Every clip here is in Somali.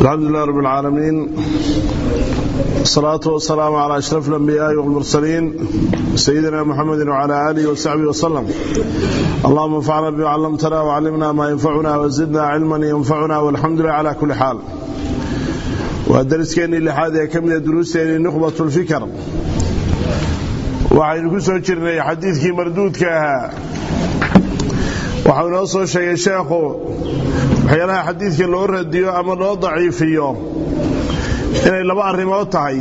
الحمد لله رب العالمين الصلاة والسلام على أشرف الأنبياء والمرسلين سيدنا محمد وعلى آله وصحبه وسلم اللهم انفعنا بما علمتنا وعلمنا ما ينفعنا وزدنا علما ينفعنا والحمد لله على كل حال ودرسكeenii lixaad ee ka mida duruusteennii nukhbat ulfikar waxaynu ku soo jirnay xadiidkii marduudka ahaa waxau inoo soo sheegay sheekhu waxyaalaha xadiidka loo radiyo ama loo daciifiyo inay laba arrimood tahay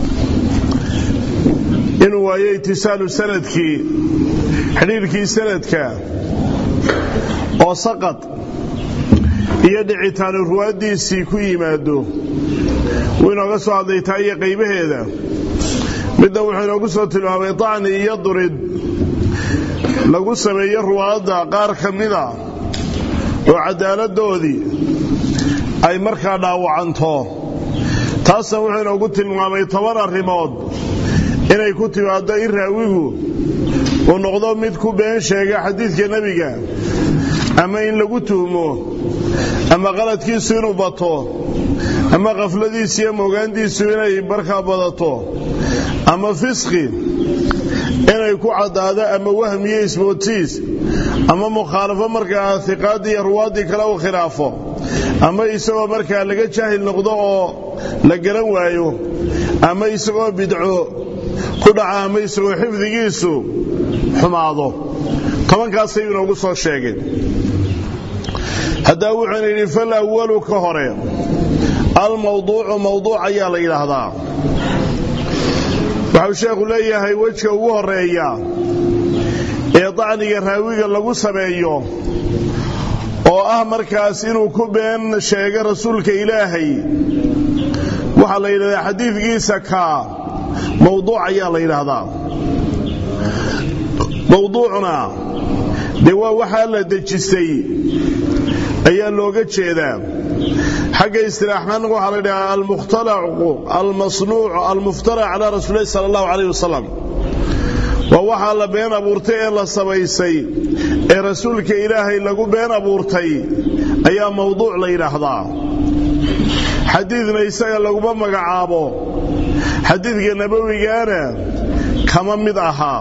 inuu waayo itisaalu sanadkii xidhiirkii sanadka oo saqad iyo dhicitaanu ruwaaddiisii ku yimaado wuu inooga soo hadlay taa iyo qaybaheeda midna wuxuu inoogu soo tilmaamay dacni iyo durid lagu sameeyo ruwaadda qaar ka mida oo cadaaladdoodii ay markaa dhaawacanto taasna wuxuu inoogu tilmaamay toban arrimood inay ku timaaddo in raawigu uu noqdo mid ku been sheega xadiidka nebiga ama in lagu tuhmo ama qaladkiisu inuu bato ama khafladiisu iyo moogaantiisu inay markaa badato ama fisqi inay ku caddaado ama wahmiyo ismoodsiis ama mukhaalafo markaa hiqaaddii iyo ruwaaddii kale uu khilaafo ama isagoo markaa laga jaahil noqdo oo la garan waayo ama isagoo bidco ku dhaca ama isagoo xifdigiisu xumaado tobankaasay inoogu soo sheegay haddaa wuxuuna yidhi fal awalu ka hore almawduucu mawduuc ayaa la yidhaahdaa waxau sheekhu leeyahay wejka ugu horeeya ee dacniga raawiga lagu sameeyo oo ah markaas inuu ku been sheego rasuulka ilaahay waxaa la yidhahdaa xadiidkiisa kaa mawduuc ayaa la yidhaahdaa mawduucna dee waa waxaa la dejistay ayaa looga jeedaa xagga istilaaxaan waxaa la yidhahaa almukhtalacu almasnuuc almuftara calaa rasuulilahi sala allahu calayh wasalam waa waxaa la been abuurtay ee la samaysay ee rasuulka ilaahay lagu been abuurtay ayaa mawduuc la yidhaahdaa xadiidna isaga laguma magacaabo xadiidka nabowigaana kama mid ahaa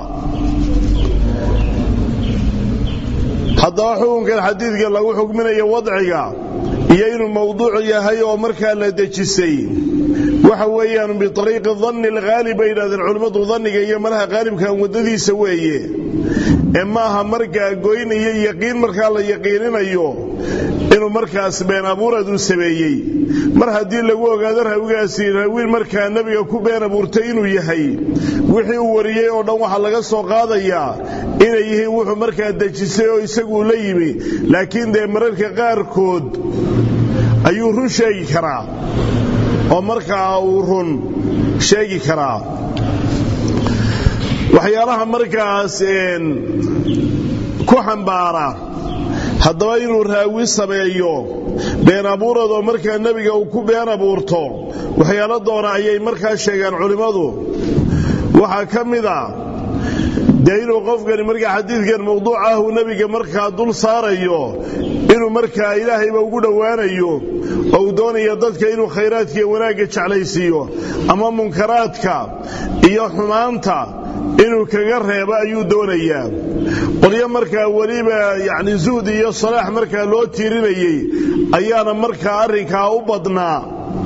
haddaba xukunkan xadiidka lagu xukminayo wadciga iyo inuu mawduuc yahay oo markaa la dejisay waxa weeyaan biariiqi danni alghaalib bay yidhahdeen culimmadu danniga iyo malaha haalibkan waddadiisa weeye ee maaha markaa goyn iyo yaqiin markaa la yaqiininayo inuu markaas been abuurad uu sameeyey mar haddii lagu ogaado raawigaasi raawiin markaa nebiga ku been abuurtay inuu yahay wixii uu wariyey oo dhan waxaa laga soo qaadayaa inay yihiin wuxuu markaa dejisay oo isaguu la yimi laakiin dee mararka qaarkood ayuu run sheegi karaa oo markaa uu run sheegi karaa waxyaalaha markaas ku xambaara haddaba inuu raawi sameeyo been abuuradoo markaa nebiga uu ku been abuurto waxyaalo doona ayay markaa sheegaan culimmadu waxaa ka mid a dee inuu qofkani markaa xadiidkan mawduuc ah uu nebiga markaa dul saarayo inuu markaa ilaahayba ugu dhowaanayo oo uu doonayo dadka inuu khayraadka iyo wanaagga jeclaysiiyo ama munkaraadka iyo xumaanta inuu kaga reebo ayuu doonayaa qolyo markaa weliba yacni zuhdi iyo salaax markaa loo tiirinayey ayaana markaa arrinkaa u badnaa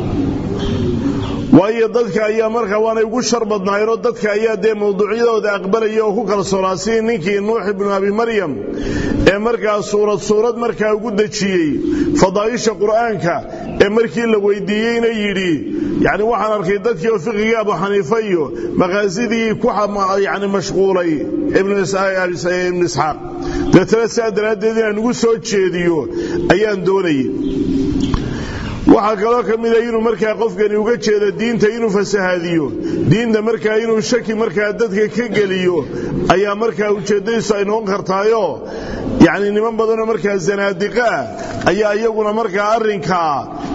waayo dadka ayaa markaa waanay ugu shar badnaayeenoo dadka ayaa dee mawduucyadooda aqbalaya oo ku kalsoonaa sidii ninkii nuux ibnu abi maryam ee markaa suurad suurad markaa ugu dejiyey fadaa'isha qur'aanka ee markii la weydiiyeyna yidhi yacni waxaan arkay dadkii oo fiqigii abu xaniifa iyo maqaasidii ku yani mashquulay ibnu isxaaq deetana sidaa daraaddeed inaan ugu soo jeediyo ayaan doonayay waxaa kaloo ka mida inuu markaa qofkani uga jeedo diinta inuu fasahaadiyo diinta markaa inuu shaki markaa dadka ka geliyo ayaa markaa ujeeddadiisu ay noqon kartaayoo yacni niman badanoo markaa zanaadiqa ah ayaa iyaguna markaa arrinkaa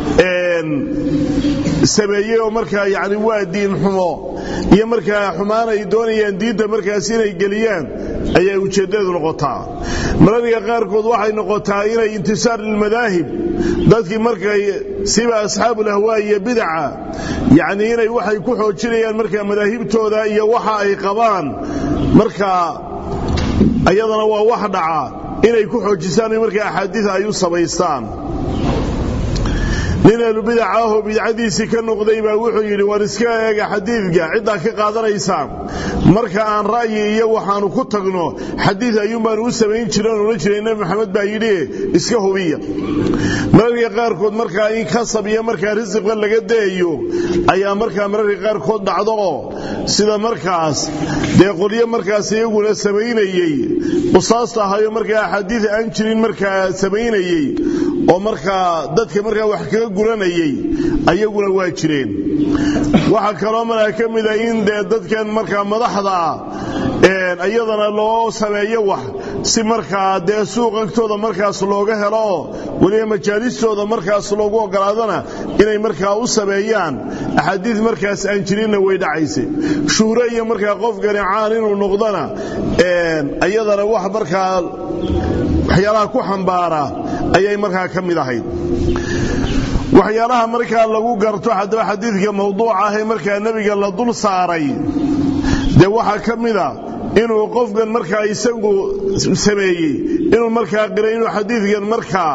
sameeyey oo markaa yacni waa diin xumo iyo markaa xumaan ay doonayaan diinta markaas inay geliyaan ayay ujeeddadu noqotaa mararka qaarkood waxay noqotaa inay intisaar lilmadaahib dadkii markay siba asxaabulahwaa iyo bidaca yacnii inay waxay ku xoojinayaan markaa madaahibtooda iyo waxa ay qabaan markaa ayadana waa wax dhaca inay ku xoojisaan markaa axaadiid ay u samaystaan nin ahlubidaca ahoo bidcadiisii ka noqday baa wuxuu yidhi war iska eega xadiidka ciddaa ka qaadanaysaan marka aan ra'yi iyo waxaanu ku tagno xadiid ayuunbaanu u samayn jira oon odhan jiray nebi maxamed baa yidhi iska hubiya mararka qaarkood markaa in kasab iyo markaa risiqa laga dayayo ayaa markaa mararka qaarkood dhacdo oo sida markaas dee qolyo markaas iyaguna samaynayey qusaasta ahayo markaa axaadiid aan jirin markaa samaynayey oo markaa dadka markaa wax kaga guranayey ayaguna waa jireen waxaa kaloo markaa ka mida in dee dadkan markaa madaxda ah iyadana loo sameeyo wax si markaa dee suuq agtooda markaas looga helo oo weliba majaalistooda markaas loogu ogolaadana inay markaa u sameeyaan axaadiid markaas aan jirinna way dhacaysa shuhro iyo markaa qofkani caan inuu noqdona iyadana wax markaa waxyaalaha ku xambaara ayay markaa ka mid ahayd waxyaalaha markaa lagu garto haddaba xadiidka mawduuca ah ee markaa nebiga la dul saaray dee waxaa ka mida inuu qofkan markaa isagu sameeyey inuu markaa qiray inuu xadiidkan markaa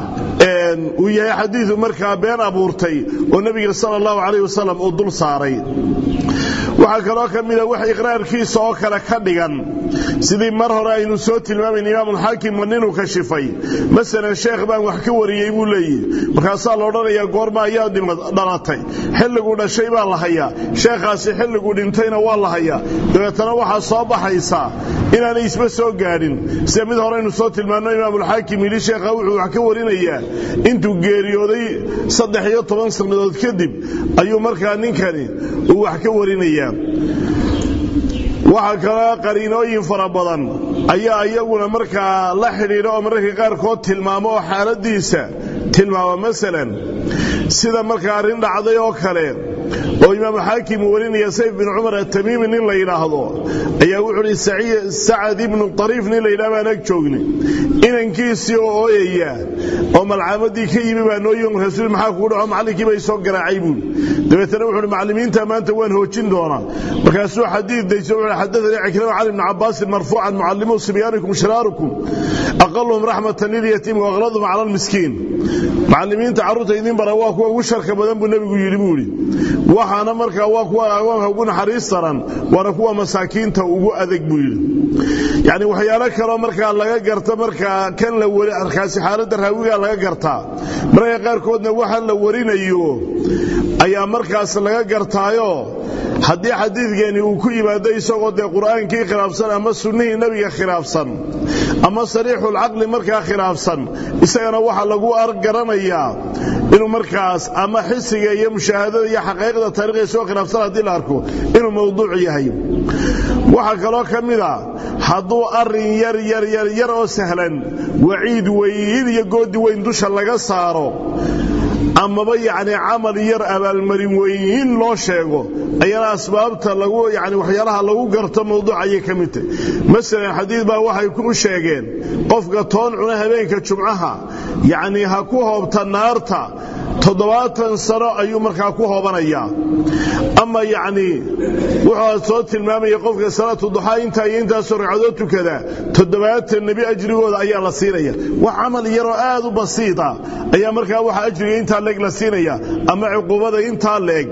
uu yahay xadiidu markaa been abuurtay oo nebiga sala allahu calayh wasalam uu dul saaray waxaa kaloo ka mida wax iqraarkiisa oo kale ka dhigan sidii mar hore aynu soo tilmaamayn imaamulxaakim ninuu kashifay masalan sheekh baan wax ka wariyey buu leeyihi markaasaa la odhanayaa goorma ayaa dhalatay xilliguu dhashay baa la hayaa sheekhaasi xilliguu dhintayna waa la hayaa dabeetana waxaa soo baxaysa inaanay isba soo gaadhin sida mid horeynu soo tilmaanno imaamulxaakim yidhi sheekha wuxuu wax ka warinayaa intuu geeriyooday saddex iyo toban sannadood kadib ayuu markaa ninkani uu wax ka warinayaa waxaa kaloo qariinooyin fara badan ayaa iyaguna markaa la xidhiidha oo mararka qaarkood tilmaamo oo xaaladiisa tilmaama masalan sida markaa arrin dhacday oo kale oo imaamu xaakim uu warinaya sayf bin cumar atamiimi nin la yidhaahdo ayaa wuxuu hi sacad ibnu ariif nin la yidhaha baan ag joogni inankiisii oo ooyaya oo malcaamadii ka yimi baa noo yimi rasuul maxaa kugu dhaco macallinkii bay soo garaacay buuli dabeetana wuxuuhi macallimiinta maanta waan hoojin doonaa markaasuu xadiid dayso wuxuu xadathanii cikrama cali ibni cabbaasin marfuucan mucallimuu sibyaanikum shiraarukum aqaluhum raxmatan lilyatiim waaqladuhum cala almiskiin macallimiinta carruurta idin bara waa kuwa ugu sharka badan buu nebigu yidhi buuhi waxaana markaa waa kuwa agoonka ugu naxariis daran waana kuwa masaakiinta ugu adag buu yidhi yacni waxyaalo kaloo markaa laga garta markaa kan la wari arkaasi xaaladda raawigaa laga gartaa mararka qaarkoodna waxa la warinayo ayaa markaas laga gartaayo haddii xadiidkeeni uu ku yimaado isagoo dee qur'aankii khilaafsan ama sunnihii nebiga khilaafsan ama sariixulcaqli markaa khilaafsan isagana waxaa lagu argaranayaa inuu markaas ama xisiga iyo mushaahadada iyo xaqaiqda taarikhda soo khilaafsan haddii la arko inuu mawduuc yahay waxaa kaloo ka mid a hadduu arrin yar yar yar yar oo sahlan waciid weyn iyo goodi weyn dusha laga saaro amaba yacni camal yar abaalmarin weyn loo sheego ayana asbaabta lagu yani waxyaalaha lagu garto mawduuc ayay ka mid tahy masalan xadiid baa waxay ku sheegeen qofka toon cuna habeenka jumcaha yacni ha ku hoobta naarta toddobaatan sano ayuu markaa ku hoobanayaa ama yacni wuxuu soo tilmaamaya qofka salaatu duxaa intaa iyo intaasoo ragcadood tukada toddobaatan nebi ajrigooda ayaa la siinaya wax camal yaroo aad u basiita ayaa markaa waxa ajriga intaa leeg la siinaya ama cuquubada intaa leeg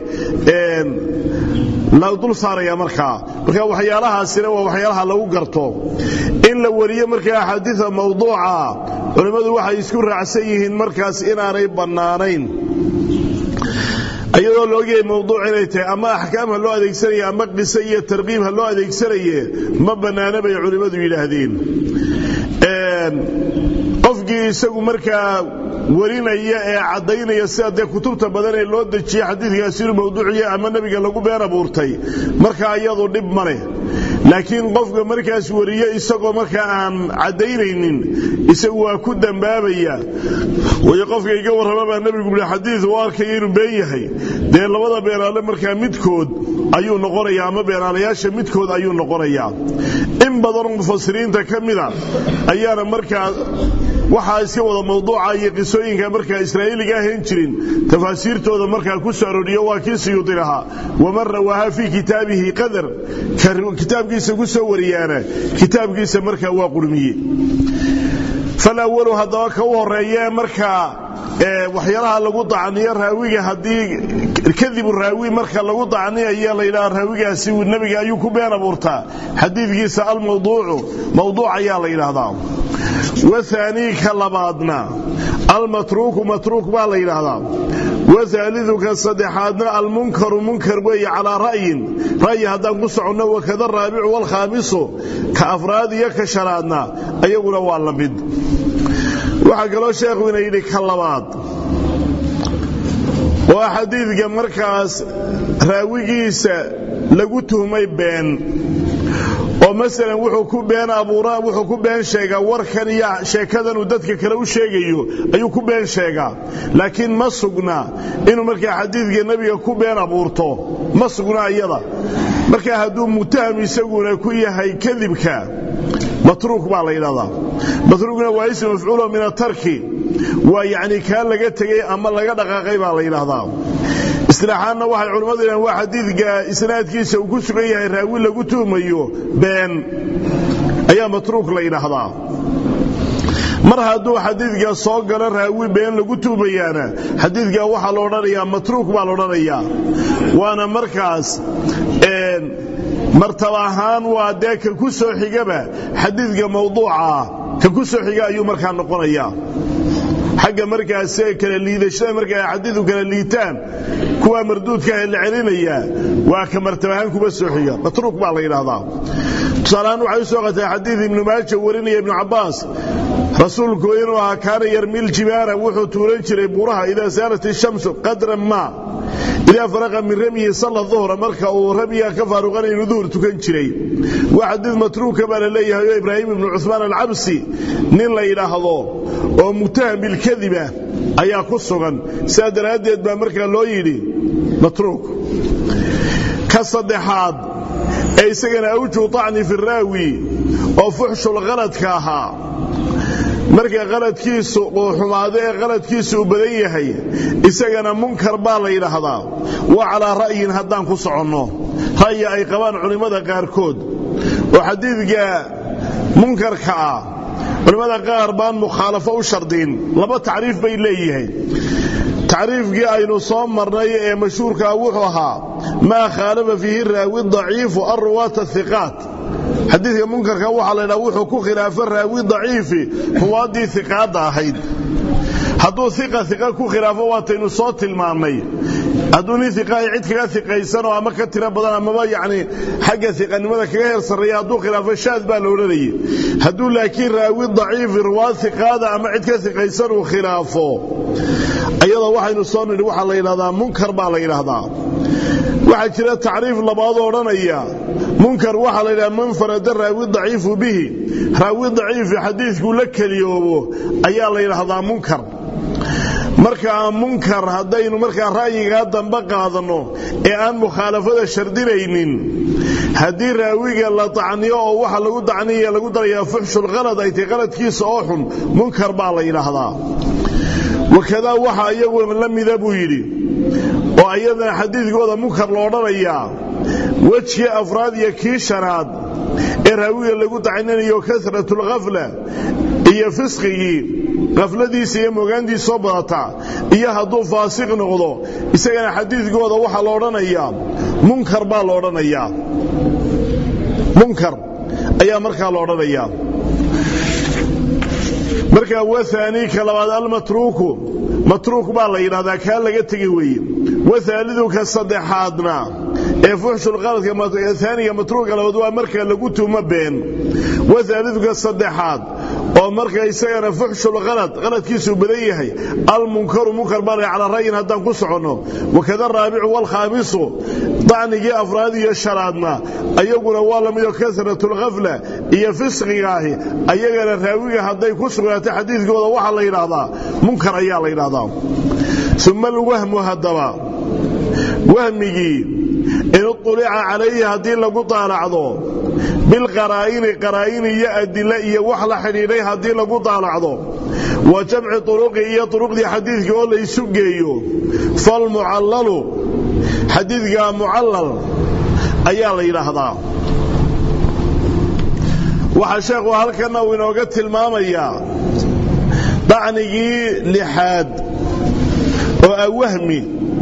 la dul saaraya markaa marka waxyaalahaasina waa waxyaalaha lagu garto in la wariyo markaa axaadiida mawduuca culimmadu waxay isku raacsan yihiin markaas inaanay bannaanayn iyadoo la ogyahay mawduuc inay tahay ama axkaam ha loo adeegsanaya ama qise iyo tarqiib ha loo adeegsanaye ma bannaana bay culimmadu yidhaahdeen qofkii isagu markaa warinaya ee caddaynaya sida dee kutubta badan ee loo dejiyey xadiidkaasi inuu mawduuciya ama nebiga lagu been abuurtay markaa iyadu dhib ma leh laakiin qofka markaas wariye isagoo markaa aan caddaynaynin isagu waa ku dambaabaya wayo qofka iga warrama baa nebigu bui xadiid u arkaya inuu been yahay dee labada beenaale markaa midkood ayuu noqonayaa ama beenaalayaasha midkood ayuu noqonayaa in badanoo mufasiriinta ka mida ayaana markaa waxaa iska wada mawduuca iyo qisooyinka markaa israa'iiliga ahayn jirin tafaasiirtooda markaa ku soo arooriyo waa kii siyuudi lahaa waman rawaaha fii kitaabihi qadar kitaabkiisa ku soo wariyaana kitaabkiisa markaa waa qurmiye falawalu haddaba ka u horeeye markaa waxyaalaha lagu dacniyo raawiga haddii kadibu raawi marka lagu dacniyayo layidhaha raawigaasi nebiga ayuu ku been abuurtaa xadiidkiisa almawduucu mawduuc ayaa la yidhaahdaa wahaanii ka labaadna almatruuku matruuk baa la yidhaahdaa wahaalidu ka saddexaadna almunkaru munkar weeye calaa ra'yin ra'yi haddaan ku soconno wakada raabicu waalkhaamisu ka afraad iyo ka shanaadna ayaguna waa la mid waxaa kaloo sheekhu ina yidhi ka labaad waa xadiidka markaas raawigiisa lagu tuhmay been oo masalan wuxuu ku been abuura wuxuu ku been sheegaa warkan iyo sheekadan uu dadka kale u sheegayo ayuu ku been sheegaa laakiin ma sugna inuu markaa xadiidka nebiga ku been abuurto ma sugna iyada markaa hadduu mutaham isaguna ku yahay kadibka matruuk baa la yidhahdaa matruukna waa ism mafcuulo min atarki waa yacni kaa laga tegey ama laga dhaqaaqay baa la yidhaahdaa isilaaxaanna waxay culimmadu yidhahan waa xadiidka isnaadkiisa uu ku sugan yahay raawi lagu tuhmayo been ayaa matruuk la yidhaahdaa mar hadduu xadiidka soo galo raawi been lagu tuhmayaana xadiidka waxaa la odhanayaa matruuk baa la odhanayaa waana markaas martaba ahaan waa dee ka ku soo xigaba xadiidka mawduucaah ka ku soo xiga ayuu markaa noqonayaa xagga markaas kala liidashada marka ay xadiidu kala liitaan kuwa marduudka la celinayaa waa ka martaba ahaan kuba soo xiga matruuk baa la yidhaahdaa tusaaleahaan waxay u soo qatay xadiid ibnu maaja warinaya ibnu cabbaas rasuulku inuu ahaa kaana yarmil jibaara wuxuu tuuran jiray buuraha idaa saalat ishamsu qadran maa idaa faraqa min ramyihi salla duhra marka uu ramyiga ka faaruqana inuu duhur tukan jiray waa xadiid matruuka baa la leeyahay oo ibraahim ibnu cusmaan alcabsi nin la yidhaahdo oo mutaham bilkadiba ayaa ku sugan sidaa daraaddeed baa markaa loo yidhi matruuk ka saddexaad ee isagana awjuhu طacni fi raawi oo fuxshul khaladka ahaa marka qaladkiisu uu xumaado ee qaladkiisu uu badan yahay isagana munkar baa la yidhaahdaa waa calaa ra'yin haddaan ku soconno ra'yi ay qabaan culimmada qaarkood oo xadiidka munkarka ah culimmada qaar baan mukhaalafo u shardiin laba tacriif bay leeyihiin tacriifkii aynu soo marnay ee mashhuurkaa wuxuu ahaa maa khaalafa fiihi raawi daciifu alruwaata hiqaat xadiidka munkarka waxaa la ydhaha wuxuu ku khilaafo raawi daciifi ruwaaddii hiqaadda ahayd hadduu iqa iqa ku khilaafo waataynu soo tilmaannay hadduu nin iqahay cid kaga iqaysanoo ama ka tiro badan amaba yacni xagga iqanimada kaga heer sarreeya hadduu khilaafo shaad baa la odhanayay hadduu laakiin raawi daciifi ruwaad iqaada ama cid ka iqaysan uu khilaafo ayada waxaynu soo nidhi waxaa la yidhahdaa munkar baa la yidhaahdaa waxaa jira tacriif labaadoo odhanaya munkar waxaa la yidhaha man farada raawi daciifu bihi raawi daciifi xadiidkuu la keliyoobo ayaa la yidhaahdaa munkar markaa munkar haddaynu markaa ra'yigaa dambe qaadanno ee aan mukhaalafada shardinaynin haddii raawiga la dacniyo oo waxa lagu dacniya lagu darayaa fuxshulkhalad ay tay qaladkiisa oo xun munkar baa la yidhaahdaa wakadaa waxa iyaguna la mida buu yidhi oo ayadana xadiidkooda munkar lo odhanayaa wejkii afraad iyo kii shanaad ee raawiga lagu dacninayo kasratulkhafla iyo fisqigii khafladiisa iyo mogaantiisa soo badataa iyo hadduu faasiq noqdo isagana xadiidkooda waxaa la odhanayaa munkar baa la odhanayaa munkar ayaa markaa la odhanayaa markaa wahaanii ka labaad almatruuku matruuk baa la yidhahdaa kaa laga tegi weeye wahaalidu ka saddexaadna ee fuxshulqaladka aaniga matruuka labaad waa marka lagu tuumo been wahaalidu ka saddexaad oo marka isagana fuxshulkhalad qaladkiisuu badan yahay almunkaru munkar baa la calaa ra'yin haddaan ku soconno wakada raabicu waalkhaamisu dacnigii afraad iyo shanaadna ayaguna waa la midoo kasratulkhafla iyo fisqigaahi ayagana raawiga hadday ku sugnaatay xadiidkooda waxaa la yidhaahdaa munkar ayaa la yidhaahdaa uma alwahmu haddaba wahmigii in ulica calayhi haddii lagu daalacdo bilqaraa'ini qaraa'in iyo adile iyo wax la xidhiidhay haddii lagu daalacdo wa jamci turuqi iyo turuqdii xadiidka oo laysu geeyo falmucallalu xadiidka mucallal ayaa la yidhaahdaa waxaa sheekhu halkanna uu inooga tilmaamayaa dacnigii lixaad oo ah wahmi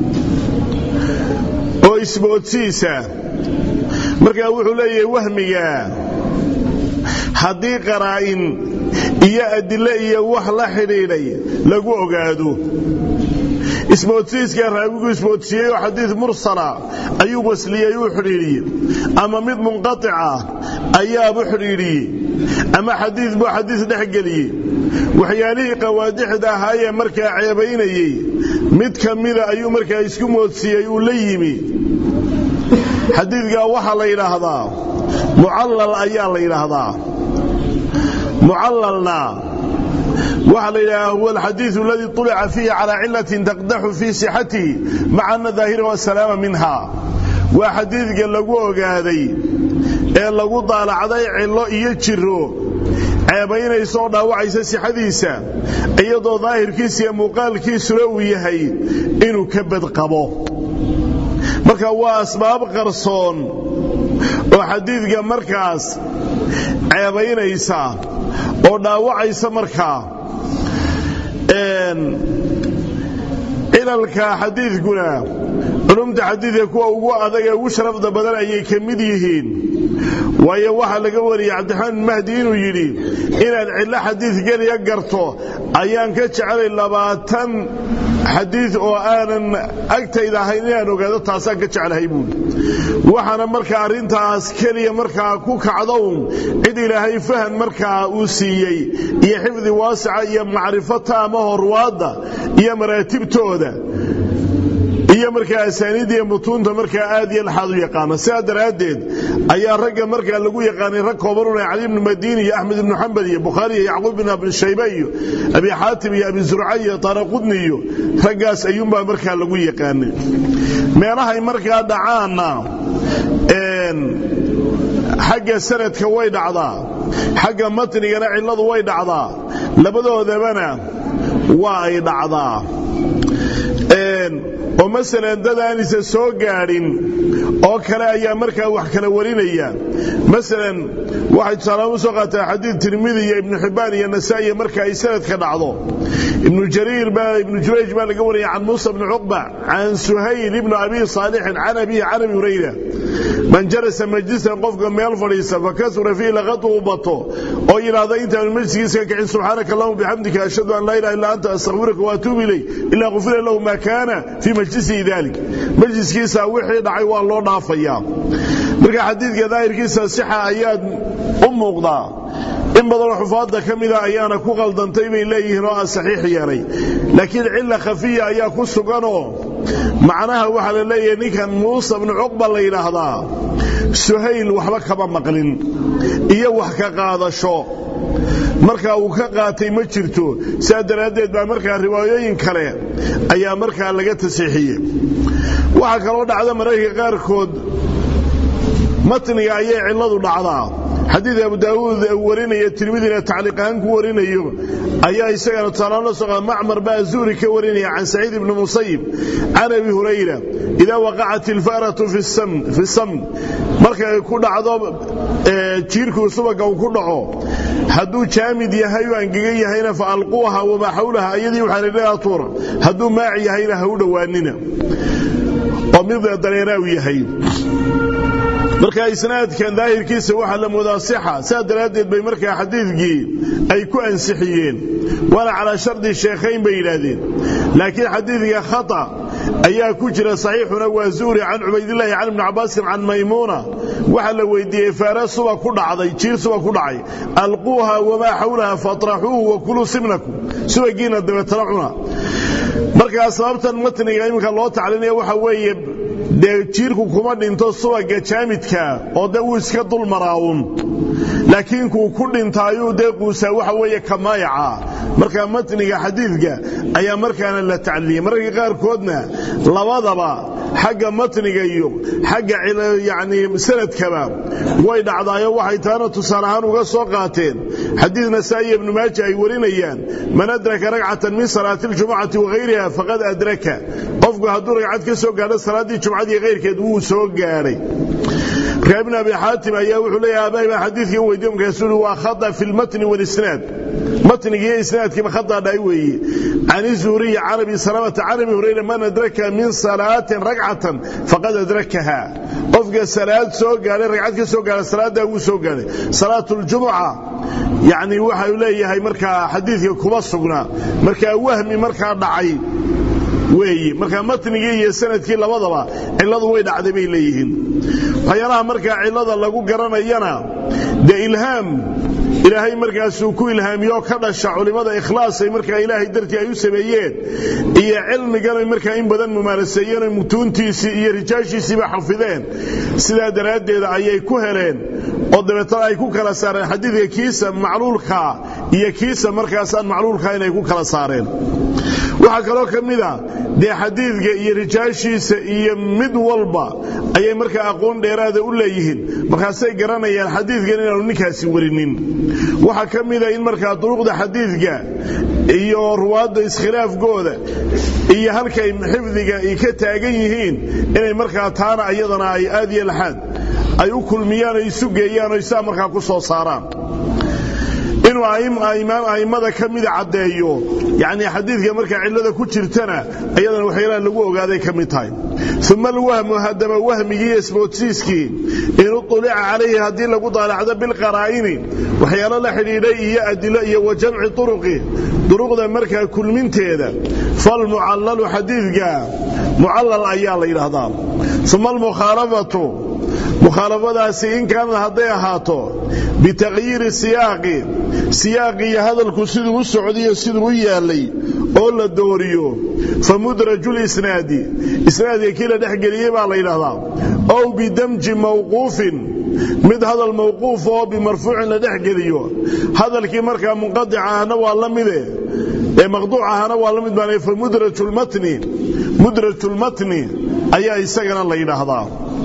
oo isboodsiisa markaa wuxuu leeyahay wahmiga haddii qaraa'in iyo adile iyo wax la xidhiidhay lagu ogaado isboodsiiska raawigu isboodsiiyey oo xadiid mursala ayuu wasliyey uu xidhiidhiyey ama mid munqatica ayaabu xidhiidhiyey ama xadiid buu xadiid dhex geliyey waxyaalihii qawaadixda ahaayee markaa ceebaynayey mid ka mida ayuu markaa isku moodsiiyey uu la yimi xadiidkaa waxaa la yidhaahdaa mucallal ayaa la yidhaahdaa mucallalna waxaa la yidhahdaa huwa alxadiidu aladii طulica fiihi calaa cilatin taqdaxu fii sixatihi maca ana daahirahu asalaama minha waa xadiidka lagu ogaaday ee lagu daalacday cillo iyo jiro ceebaynaysa oo dhaawacaysa sixadiisa iyadoo daahirkiisa iyo muuqaalkiisuna uu yahay inuu ka badqabo marka waa asbaab qarsoon oo xadiidka markaas ceebaynaysa oo dhaawacaysa markaa cilalka xadiidkuna culumta xadiidka kuwa ugu adag ee ugu sharafda badan ayay ka mid yihiin waayo waxaa laga wariyey cabdiraxmaan bin mahdi inuu yidhi inaad cillo xadiid geliya garto ayaan ka jecelay labaatan xadiid oo aanan agtayda ahayn inaan ogaado taasaan ka jeclahay buuli waxaana markaa arrintaas keliya markaa ku kacdown cid ilaahay fahan markaa uu siiyey iyo xifdi waasica iyo macrifo taama horwaadda iyo maraatibtooda iyo markaa asaaniidda iyo mutuunta markaa aad iyo laxaad u yaqaana sidaa daraaddeed ayaa ragga markaa lagu yaqaanay rag koobanuna cali ibnu madiini iyo axmed ibnu xambal iyo bukhaari iyo yacquub bin abi shayba iyo abi xaatim iyo abi zurca iyo taaraqudni iyo raggaas ayuunbaa markaa lagu yaqaanay meelahay markaa dhacaanna xagga sanadka way dhacdaa xagga matnigana cilladu way dhacdaa labadoodabana waa ay dhacdaa oo masalan dad aan isa soo gaadhin oo kale ayaa markaa wax kala warinaya masalan waxay tusaalahaan u soo qaataa xadiid tirmidi iyo ibnu xibbaan iyo nasaa'iya marka ay sanadka dhacdo ibnu jariir baa ibnu jurayj baa laga wariyay can muusa bni cuqba can suhayl ibnu abi saalixin can abihi can abi hurayra man jarasa majlisan qofka meel fadhiisa fakasura fiihi laqadu u bato oo yidhaahda intaanu majliskiisa ka kicin subxaanaka allahuma bixamdika ashhadu an laa ilaha illa anta astaghfiruka wa atuubu ilayk ilaa qufira lahu ma kaana fii majlisihi dalik majliskiisa wixii dhacay waa loo dhaafayaa marka xadiidka daahirkiisa sixa ayaad u muuqdaa in badanoo xufaadda ka mida ayaana ku qaldantay bay leeyihiin oo aan saxiix yeelay laakiin cilla khafiya ayaa ku suganoo macnaha waxaa la leeyahay ninkan muuse bnu cuqba la yidhaahdaa suhayl waxba kama maqlin iyo wax ka qaadasho markaa uu ka qaatay ma jirto sidaa daraaddeed baa markaa riwaayooyin kale ayaa markaa laga tasiixiyey waxaa kaloo dhacda mararka qaarkood matniga ayay cilladu dhacdaa xadiid abu daawuud uu warinaya tirmidina tacliiq ahaan ku warinayo ayaa isagana tusaalahaan la soo macmar baa zuhri ka warinaya can saciid ibni musayib can abi hurayra idaa waqacat ilfaratu fi samn markay ku dhacdo jiirkuu subaga uu ku dhaco hadduu jaamid yahay oo angegan yahayna fa alquuha wamaa xawlaha iyadii waxaanidhadaa tuura hadduu maaci yahayna ha u dhowaanina oo mid dareeraa u yahay marka isnaadkan daahirkiisa waxaa la moodaa sixa saa daraaddeed bay markaa xadiidkii ay ku ansixiyeen waana calaa shardi sheekhayn bay yidhaahdeen laakiin xadiidka khata ayaa ku jira saxiixuna waa zuhri can cubaydillaahi can ibni cabaasin can maymuuna waxaa la weydiiyey faara suba ku dhacday jiir suba ku dhacay alquuha wamaa xawlaha fatraxuuhu wa kuluu simnakum subagiina dabeetana cuna markaa sababtan matniga iminka loo taclinaya waxa weeye dee jiirku kuma dhinto subaga jaamidka oo dee wuu iska dul maraawun laakiin kuu ku dhinta ayuu dee quusaa waxa weeye kamaayaca marka matniga xadiidka ayaa markaana la tacliyey mararka qaarkoodna labadaba xagga matniga iyo xagga yani sanadkaba way dhacdaayo waxay taana tusaale ahaan uga soo qaateen xadiid nasaa'iya ibnu maaja ay warinayaan man adraka ragcatan min salaati ljumucati wahayriha faqad adraka qofku hadduu ragcad ka soo gaadho salaaddii jumcadii kayrkeed wuu soo gaadhay markaa ibn abi xaatim ayaa wuxuu leeyahay abaay baa xadiidkan weydiye markaasuu uhi waa khata fi lmatni walisnaad matniga iyo isnaadkiiba khataa dhaay weeye can izuhriyi can abi salamata can abi hurayra man adraka min salaatin ragcatan faqad adrakaha qofka salaad soo gaadhay ragcad ka soo gaadha salaaddaa wuu soo gaadhay salaatu ljumuca yani waxau leeyahay markaa xadiidka kuma sugnaa markaa wahmi markaa dhacay weeye markaa matnigii iyo sanadkii labadaba cilladu way dhacday bay leeyihiin waxyaalaha markaa cillada lagu garanayana dee ilhaam ilaahay markaasuu ku ilhaamiyoo ka dhasha culimmada ikhlaasay markaa ilaahay dartii ay u sameeyeen iyo cilmiganay markaa in badan mumaaraseeyeen oy mutuuntiisii iyo rijaashiisiiba xafideen sidaa daraaddeeda ayay ku heleen oo dabeetana ay ku kala saareen xadiidka kiisa macluulkaa iyo kiisa markaasaan macluulkaa inay ku kala saareen waxaa kaloo ka mid a dee xadiidka iyo rijaashiisa iyo mid walba ayay markaa aqoon dheeraada u leeyihiin markaasay garanayaan xadiidkan inaanu ninkaasi warinin waxaa ka mida in markaa duruqda xadiidka iyo ruwaadda iskhilaafkooda iyo halkay xifdiga ay ka taagan yihiin inay markaa taana ayadana ay aad iyo laxaad ay u kulmiyaan o isu geeyaan o saa markaa ku soo saaraan inuu a'immada ka mida caddeeyo yani xadiidka markaa cillada ku jirtana ayadana waxyaalaha lagu ogaaday ka mid tahay uma alwahmu haddaba wahmigii iyo isboodsiiskii in uطulica calayhi haddii lagu daalacdo bilqaraa'ini waxyaalo la xidhiidhay iyo adilo iyo wa jamci turuqi duruqda markaa kulminteeda falmucallalu xadiidka mucallal ayaa la yidhaahdaa uma almukhaalafatu mukhaalafadaasi in kaanad hadday ahaato bitaqyiiri siyaaqi siyaaqi iyo hadalku siduu u socdayo siduu u yaallay oo la dooriyo fa mudraju lisnaadi isnaadka kii la dhexgeliyey baa la yidhaahdaa ow bidamji mawquufin mid hadal mawquuf oo bimarfuucin la dhexgeliyo hadalkii markaa munqadic ahna waa la mide ee maqduuc ahana waa la mid baan fa mudrajulmatni mudrajulmatni ayaa isagana la yidhaahdaa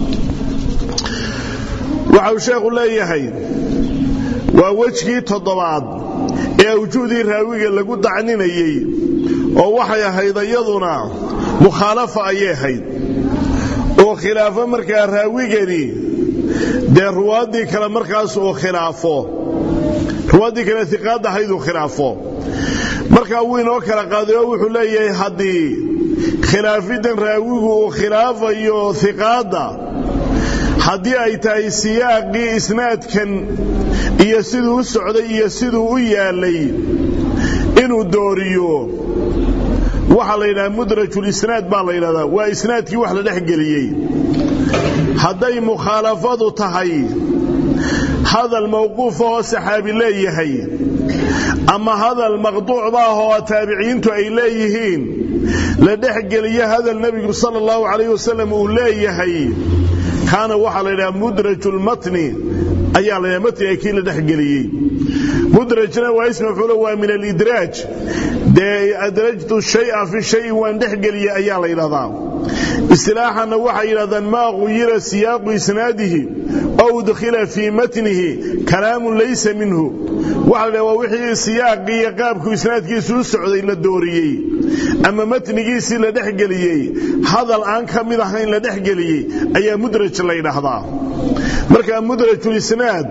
waxa uu sheekhu leeyahay waa wejgii toddobaad ee awjuhdii raawiga lagu dacninayey oo waxay ahayd iyaduna mukhaalafa ayay ahayd oo khilaafo markaa raawigani dee ruwaaddii kale markaas uu khilaafo ruwaaddii kale iqaad ahayd uu khilaafo markaa wuu inoo kala qaaday oo wuxuu leeyahay haddii khilaafidan raawigu uu khilaafayo iqaadda haddii ay tahay siyaaqii isnaadkan iyo siduu u socday iyo siduu u yaallay inuu dooriyo waxaa la yidhaha mudrajulisnaad baa la yidhahdaa waa isnaadkii wax la dhex geliyey hadday mukhaalafadu tahay hadal mawquufa oo saxaabi leeyahay ama hadal maqduuc baah oo taabiciintu ay leeyihiin la dhexgeliyo hadal nebigu sala allahu calayh wasalam uu leeyahay kaana waxaa la yidhaha mudrajulmatni ayaa la yidhaha matniga kii la dhexgeliyey mudrajna waa ism mafcuulo waa min alidraaj dee adrajtu shaya fi shayin waan dhexgeliyey ayaa la yidhahdaa istilaaxanna waxay yidhahdaan maa quyira siyaaqu isnaadihi ow udkhila fii matnihi kalaamun laysa minhu waxa la yidhaha waa wixii siyaaqii iyo qaabku isnaadkiisu u socday la dooriyey ama matnigiisii la dhexgeliyey hadal aan ka mid ahayn la dhexgeliyey ayaa mudraj la ydhaahdaa marka mudrajulisnaad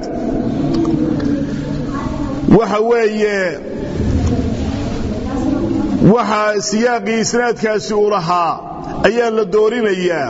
waxa weeye waxa siyaaqii isnaadkaasi uu lahaa ayaa la doorinayaa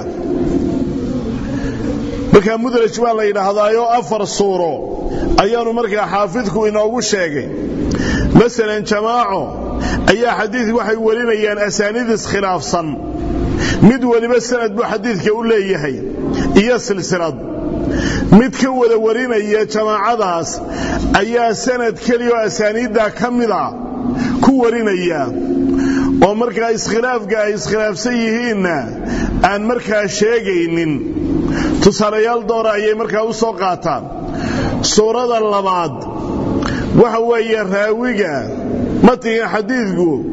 markaa mudraj baa la yidhaahdaayoo afar suuro ayaanu markaa xaafidku inoogu sheegay masalan jamaaco ayaa xadiidka waxay warinayaan asaaniid iskhilaafsan mid weliba sanad buu xadiidka u leeyahay iyo silsilad mid ka wada warinaya jamaacadaas ayaa sanad keliya oo asaaniiddaa ka mida ku warinaya oo markaa iskhilaafka ay iskhilaafsan yihiinna aan markaa sheegaynin tusaalayaal doora ayay markaa u soo qaataan suurada labaad waxa weeye raawiga matniga xadiidku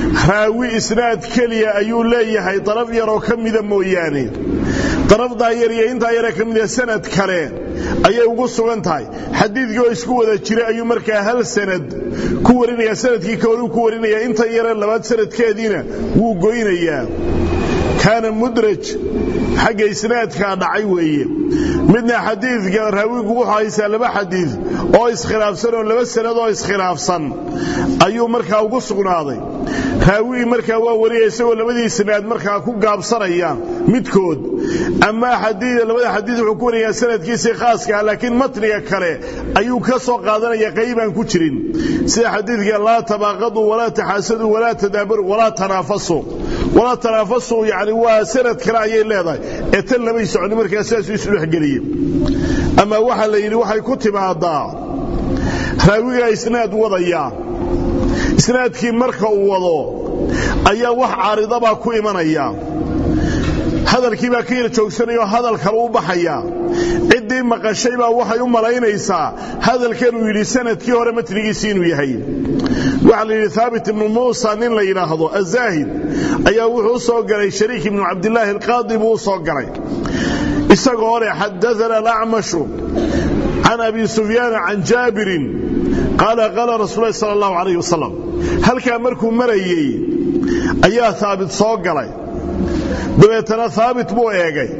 raawi isnaad keliya ayuu leeyahay daraf yaroo ka mida mooyaane darafdaa yar iyo intaa yaree ka mida sanad kale ayay ugu sugan tahay xadiidkii oo isku wada jira ayuu markaa hal sanad ku warinaya sanadkii kale ku warinaya inta yare labaad sanadkeediina wuu goynayaa kaana mudraj xagga isnaadkaa dhacay weeye midna xadiidka raawigu wuxuu haysaa laba xadiid oo iskhilaafsan oo laba sanad oo iskhilaafsan ayuu markaa ugu sugnaaday raawigii markaa waa wariyay isagoo labadii isnaad markaa ku gaabsanaya midkood ama labada xadiid wuxuu ku wariyaa sanadkiisii khaaska ah laakiin matniga kale ayuu ka soo qaadanaya qaybaan ku jirin sida xadiidka laa tabaaqaduu walaa taxaasaduu walaa tadaabaruu walaa tanaafasuu walaa tanaafasuu yani waa sanad kale ayay leedahay ee tan labay soconi markaa sidaasuu isu dhexgeliyey ama waxaa la yidhi waxay ku timaadaa raawigaa isnaad wadaya isnaadkii marka uu wado ayaa wax caaridabaa ku imanaya hadalkii baa ka yar joogsanayao hadal kale u baxaya ciddii maqashay baa waxay u malaynaysaa hadalkanuu yidhi sanadkii hore matnigiisii inuu yahay waxaa la yidhi haabit ibnu muusa nin la yidhaahdo azaahid ayaa wuxuu u soo galay shariik ibnu cabdilaahi alqaadi buu u soo galay isagoo le xadaana alacmashu can abi sufyaana can jaabirin qaala qaala rasuul lahi sala allahu calayh wasalam halkaa markuu marayey ayaa haabit soo galay dabeetana haabit buu eegay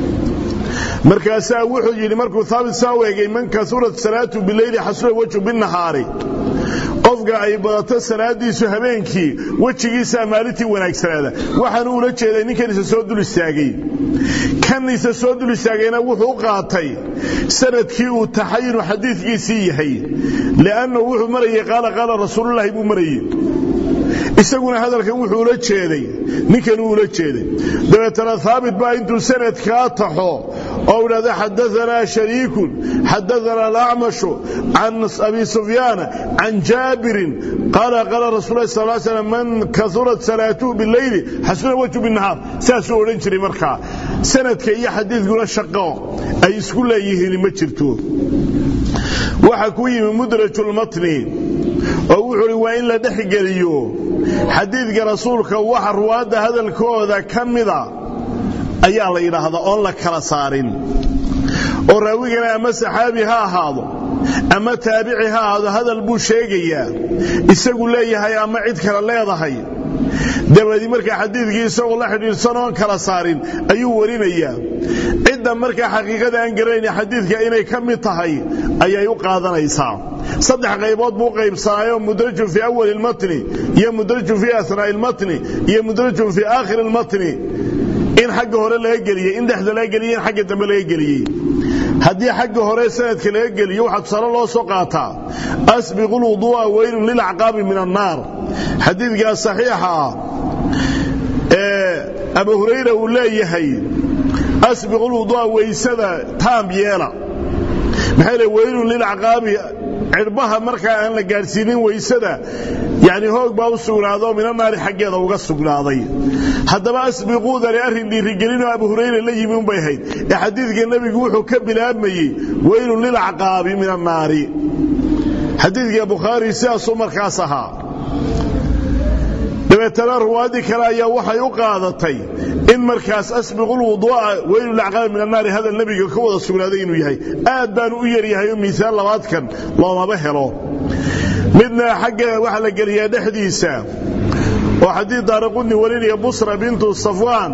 markaasaa wuxuu yidhi markuu haabit saa u eegay man kasurat salaatu bileyli xasuna wejhu binahaari qofka ay badato salaadiisu habeenkii wejigiisaa maalintii wanaagsanaada waxaanu ula jeeday ninkan isa soo dul istaagay kan isa soo dul istaagayna wuxuu u qaatay sanadkii uu taxayinu xadiidkiisii yahay liannahu wuxuu marayey qaala qaala rasuululahi buu marayey isaguna hadalkan wuxuu ula jeeday ninkan uu ula jeeday dabeetana haabit baa intuu sanadkaa taxo oo idhahda xadaanaa shariikun xadaana alacmashu can abi sufyaana can jaabirin qaala qaala rasul lah sal l slam man kaurat salaatuhu bileyli xasuna wajhu binahaar saasuu odhan jiray markaa sanadka iyo xadiidkuna shaqo ay isku leeyihiin ma jirto waxa ku yimi mudrajulmatni oo wuxuu uhi waa in la dhexgeliyo xadiidka rasuulka waxa ruwaadda hadalkooda ka mida ayaa la yidhaahdaa oon la kala saarin oo raawigana ama saxaabi ha ahaado ama taabici ha ahaado hadal buu sheegayaa isagu leeyahay ama cid kale leedahay dabadi markaa xadiidkii isagoo la xidhiidhsan oon kala saarin ayuu warinayaa cidda markaa xaqiiqada aan garanayna xadiidka inay ka mid tahay ayay u qaadanaysaa saddex qaybood buu qaybsanaayoo mudrajun fii awali lmatni iyo mudrajun fii asnaa'i lmatni iyo mudrajun fii aakhiri lmatni in xagga hore laga geliyey in dhexda laga geliyey in xagga dambe laga geliyey haddii xagga hore sanadka laga geliyo waxaa tusaale loo soo qaataa asbiqu lwuduu'a weylun lilacqaabi min annaar xadiidkaa saxiixa ah ee abu hurayra uu leeyahay asbiqu lwuduu'a weysada taam yeela maxay le weylun lilacqaabi cirbaha markaa aan la gaadhsiinin weysada yani hoog baa u sugnaado mina naari xaggeeda uga sugnaaday haddaba asbiquudani arrin dhiirigelinoo abu hurayra la yimi unbay ahayd ee xadiidka nebigu wuxuu ka bilaabmayey weylun lilacqaabi min annaari xadiidka bukhaari sidaasuu markaas ahaa dabeetana ruwaaddii kale ayaa waxay u qaadatay in markaas asbiqu lwuduu'a weylu lacqaabi min annaari hadal nebiga ka wada sugnaaday inuu yahay aad baanu u yaryahay oo miisaal labaadkan loomaba helo midna xagga waxaa la geliyaa dhexdiisa oo xadiid daaraqudni warinaya busra bintu safwaan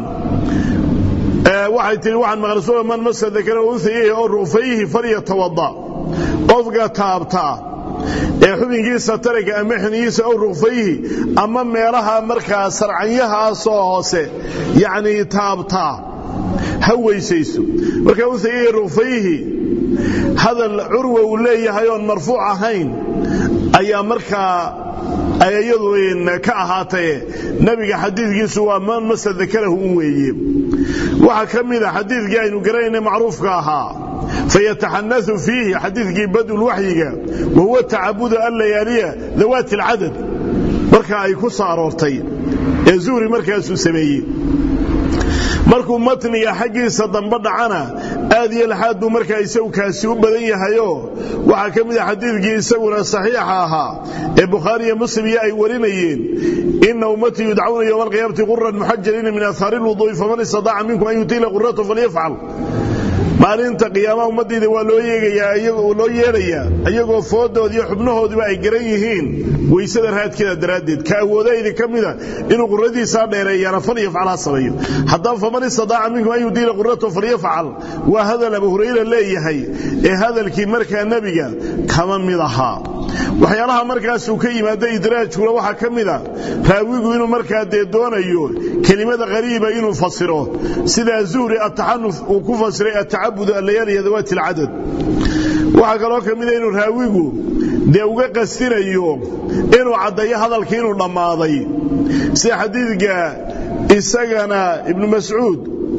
waxay tihi waxaan maqlay sura man masa dakara unsayayhi oo ru'fayhi falyatawada qofka taabta ee xubinkiisa tariga ama xiniyiisa ow ruqfayhi ama meelaha markaa sarcanyahaasoo hoose yacnii taabtaa ha weysayso marka unsayayhi ruqfayhi hadal curwa uu leeyahay oon marfuuc ahayn ayaa markaa ayadu ka ahaataye nebiga xadiidkiisu waa man masa dakarahu un weeye waxaa ka mida xadiidkii aynu garanayna macruufka ahaa fayataxanau fiihi xadiidkii badulwaxyiga wa huwa tacabudu allayaaliya dawaati alcadad marka ay ku soo aroortay ee zuhri markaasuu sameeyey markuu matniga xaggiisa dambe dhacana aad iyo laxaad buu markaa isagu kaasi u badan yahayo waxaa ka mid a xadiidkii isaguna saxiixa ahaa ee bukhaari iyo muslim iyo ay warinayeen ina ummatii yudcauna yowma alqiyaamati quran muxajaliina min ahaari lwuduui faman istadaaca minkum an yutiila quratu falyafcal maalinta qiyaamaha ummaddiida waa loo yeegayaa loo yeedhayaa iyagoo foodooda iyo xubnahoodiba ay garan yihiin weysada raadkeeda daraaddeed ka awoodaydi ka mida inuu quradiisaa dheereeyaana falyafcal ha sameeyo haddaba faman istadaaca minkum an yudiila quratahu falyafcal waa hadal abu hurayra leeyahay ee hadalkii markaa nebiga kama mid ahaa waxyaalaha markaasuu ka yimaada idraajkuna waxaa ka mida raawigu inuu markaa dee doonayo kelimada qariiba inuu fasiro sida zuhri ataxanuf uu ku fasiray atacabud allayaali dawaati alcadad waxaa kaloo ka mida inuu raawigu dee uga qastinayo inuu caddaeyo hadalkii inuu dhammaaday sida xadiidka isagana ibnu mascuud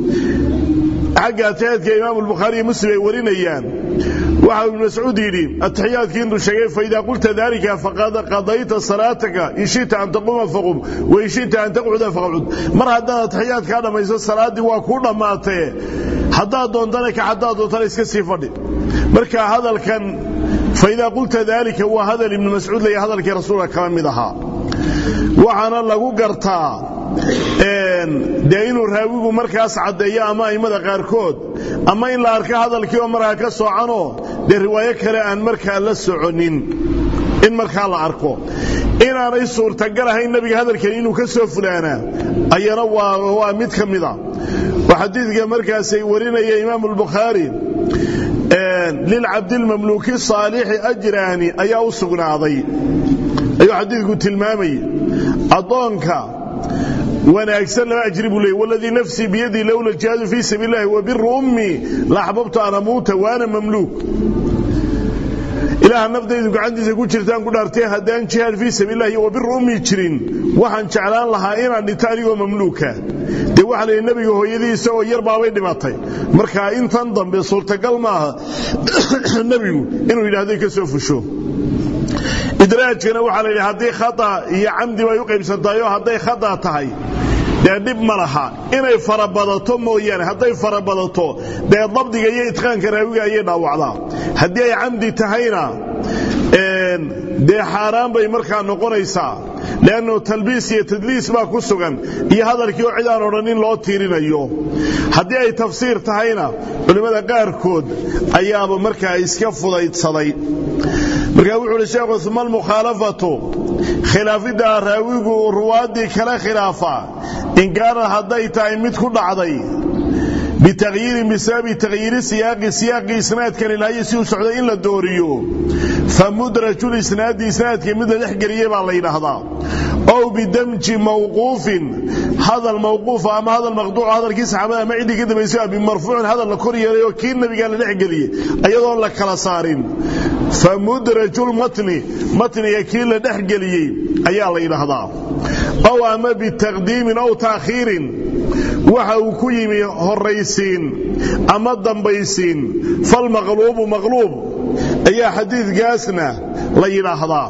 xagga ataxiyaadka imaamu albukhaari iyo muslim ay warinayaan waxa ibnu mascuud yidhi ataxiyaadkii intuu sheegay faidaa qulta dalika faqad qadayta salaataka in shita an taquuma faqum wa in shita an taqcuda faqcud mar haddaad ataxiyaadkaa dhammayso salaaddii waa kuu dhammaatee haddaad doontana ka haddaad doontana iska sii fadhi marka hadalkan faidaa qulta dalika waa hadal ibnu mascuud leeya hadalkii rasuulka kala mid ahaa waxaana lagu gartaa dee inuu raawigu markaas caddeeyo ama a'immada qaarkood ama in la arko hadalkii oo markaa ka socanoo dee riwaayo kale aan markaa la soconin in markaa la arko inaanay suurtagal ahayn nebiga hadalkani inuu ka soo fulaanaa ayana waa mid ka mida oo xadiidka markaasay warinaya imaamu albukhaari lilcabdilmamluuki saalixi ajraani ayaa u sugnaaday ayuu xadiidku tilmaamayay addoonka wanaagsan laba ajri buu leeyay waladii nafsii biyadii lowla jihaadu fii sabiil illahi wa biru ummii la axbabtu an amuuta waana mamluuk ilaaha naftaydu gacantiisa ku jirtaan ku dhaartay haddaan jihaad fii sabiilillahi wa biru ummii jirin waxaan jeclaan lahaa inaan dhinto anigoo mamluuka dee waxaa layidhi nebiga hooyadiisa oo yar baabay dhimatay marka intan dambe suurtagal maaha nebigu inuu yidhahdo ka soo fusho idraajkana waxaa la yidhi haddii khata iyo camdi bay u qaybsantahay oo hadday khata tahay dee dhib ma laha inay farabadato mooyaane hadday farabadato dee dabdiga iyo itqaanka raawiga ayay dhaawacdaa haddii ay camdi tahayna dee xaaraan bay markaa noqonaysaa leannu talbiis iyo tadliis baa ku sugan iyo hadalkii oo cid aan odhanin loo tiirinayo haddii ay tafsiir tahayna culimmada qaarkood ayaaba markaa iska fudaydsaday markaa wuxuu uhi sheekhu uma almukhaalafatu khilaafidda raawigu ruwaaddii kala khilaafa in kaanad hadday tahay mid ku dhacday bitaqyiirin bisababi taqyiiri siyaaqi siyaaqii isnaadkan ilaayo si uu socday in la dooriyo fa mudraju lisnaadi isnaadka mid la dhex geliyey baa la yidhaahdaa ow bidamji mawquufin hadal mawquufa ama hadal maqduuca hadalkii saxaabada ama ciddii ka dambaysay bimarfuucin hadal la kor yeelay oo kii nabigaa la dhex geliyey iyadoon la kala saarin fa mudraju lmatni matniga kii la dhex geliyey ayaa la yidhaahdaa ow ama bitaqdiimin ow taakhiirin waxa uu ku yimi horaysiin ama dambaysiin falmaqluubu maqluub ayaa xadiidkaasna la yidhaahdaa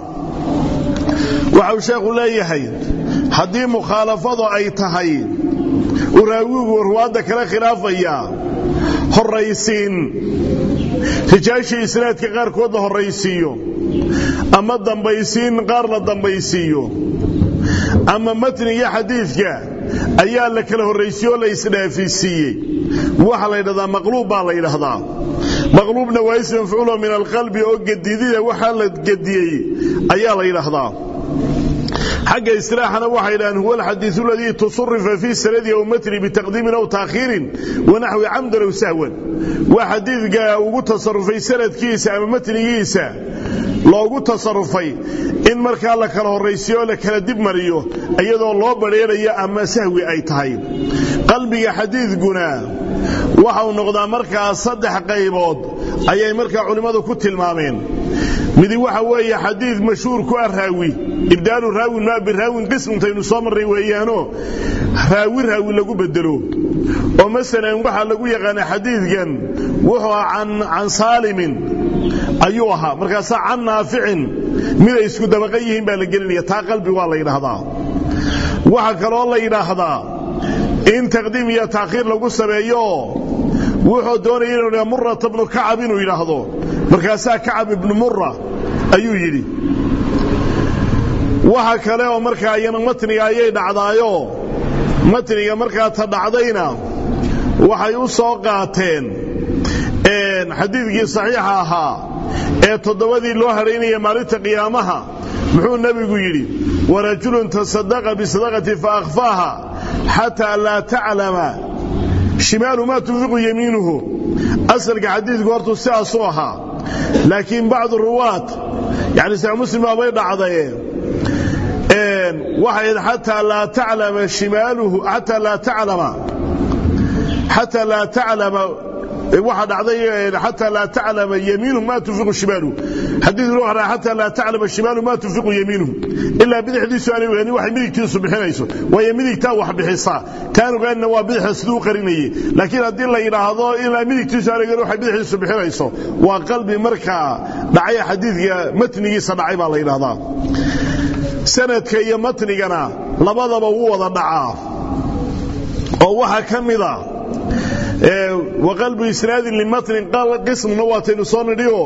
waxau sheekhu leeyahay haddii mukhaalafadu ay tahay uu raawigu ruwaadda kala khilaafaya horaysiin rijaashii isnaadka qaarkood la horaysiiyo ama dambaysiin qaar la dambaysiiyo ama matniga xadiidka ayaa la kala horraysiye oo la isdhaafisiiyey waxaa la yidhahdaa maqluub baa la yidhaahdaa maqluubna waa ism mafcuulo min alqalbi oo gedidida waxaa la gediyey ayaa la yidhaahdaa xagga istilaaxana waxay yidhahdeen huwa alxadiiu aladii tusurifa fii sanadihi aw matni bitaqdiimin aw taakhiirin wanaxwi camdan aw sahwan waa xadiidka ugu tasarufay sanadkiisa ama matnigiisa loogu tasarufay in markaa la kala horraysiyo oo la kala dib mariyo iyadoo loo badheerayo ama sahwi ay tahay qalbiga xadiidkuna waxau noqdaa markaa saddex qaybood ayay markaa culimmadu ku tilmaameen midi waxa weeye xadiid mashhuur ku ah raawi ibdaalu raawin maa biraawin qismintaynu soo marray weeyaanoo raawi raawi lagu bedelo oo masalan waxaa lagu yaqaana xadiidkan wuxuu ah can saalimin ayuu ahaa markaasaa can naaficin miday isku dabaqa yihiin baa la gelinaya taa qalbi waa la yidhaahdaa waxaa kaloo la yidhaahdaa in taqdiim iyo taakhiir lagu sameeyo wuxuu doonaya inuu yidhaha murata bnu kacab inuu yidhaahdo markaasaa kacab ibnu mura ayuu yidhi waxa kale oo markaa iyana matniga ayay dhacdaayo matniga markaa ta dhacdayna waxay u soo qaateen xadiidkii saxiixa ahaa ee toddobadii loo hadhaynaya maalinta qiyaamaha muxuu nebigu yidhi warajulun tasadaqa bisadaqati faakfaaha xataa laa taclama shimaalu maa tunfiqu yamiinuhu asalka xadiidku hortuu sidaasuu ahaa laakiin bacdu ruwaat yani sax muslim baabay dhacdaye waxay xataa laa taclama shimaaluhu xataa laa taclama xataa laa taclama waxa dhacday xataa laa taclama yamiinuhu ma tunfiqu shimaaluhu xadiidkuna waxa dhahay xataa laa taclama shimaaluhu ma tunfiqu yamiinuhu ilaa bidixdiisu aanay ogaanin waxay midigtiisu bixinayso waayo midigtaa wax bixisaa taan ogaanina waa bidixa siduu u qarinayay laakiin haddii la yidhaahdo ilaa midigtiisu aanay ogaanin waxay bidixdiisu bixinayso waa qalbi markaa dhacay xadiidka matnigiisa dhacay baa la yidhahdaa sanadka iyo matnigana labadaba wuu wada dhacaa oo waxaa ka mida waqalbu isnaadin limatnin qismna waataynu soo nidhioo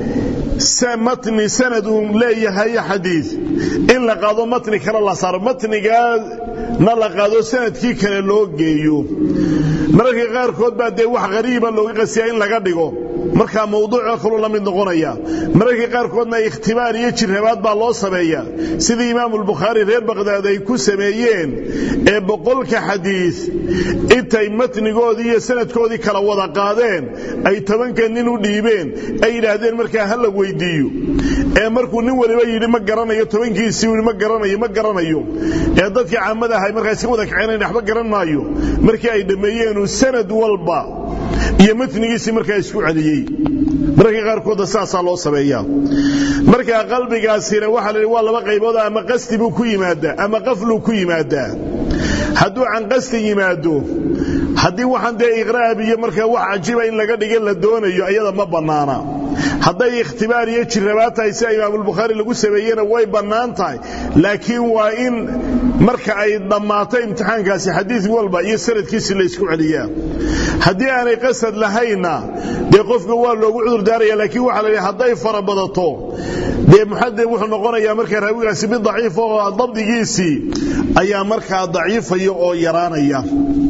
matni sanad uu leeyahay xadiid in la qaado matni kale la saaro matnigaana la qaado sanadkii kale loo geeyo mararka qaarkood baa dee wax qariiba looga qasiyaa in laga dhigo markaa mawduucoo kaluu la mid noqonaya mararka qaarkoodna ikhtibaar iyo jirrabaad baa loo sameeya sidii imaamulbukhaari reer baqhdaad ay ku sameeyeen ee boqolka xadiid intay matnigoodii iyo sanadkoodii kala wada qaadeen ay tobanka nin u dhiibeen ay yidhaahdeen markaa ha la weydiiyo ee markuu nin waliba yidhi ma garanayo tobankiisii yidhi ma garanayo ma garanayo ee dadkii caamada ahay markaa iska wada kaceenayn waxba garan maayo markii ay dhammeeyeenuu sanad walba iyo matnigiisii markaa isku celiyey mararka qaarkooda saasaa loo sameeyaa markaa qalbigaasina waxaa la waa laba qaybood ama qasdi buu ku yimaadaa ama qafluu ku yimaadaa hadduu can qasdi yimaado haddii waxaan dee iqraab iyo markaa wax cajiba in laga dhiga la doonayo ayada ma bannaana hadday ikhtibaar iyo jirrabaad tahay sida imaamulbukhaari lagu sameeyena way bannaan tahay laakiin waa in marka ay dhammaato imtixaankaasi xadiid walba iyo sanadkiisi la ysku celiyaa haddii aanay qasad lahaynna dee qofka waa loogu cudur daaraya laakiin waxaa la yidhi hadday fara badato dee muxadid wuxuu noqonayaa markaa raawigaasi mid daciif oo dabdigiisii ayaa markaa daciifaya oo yaraanaya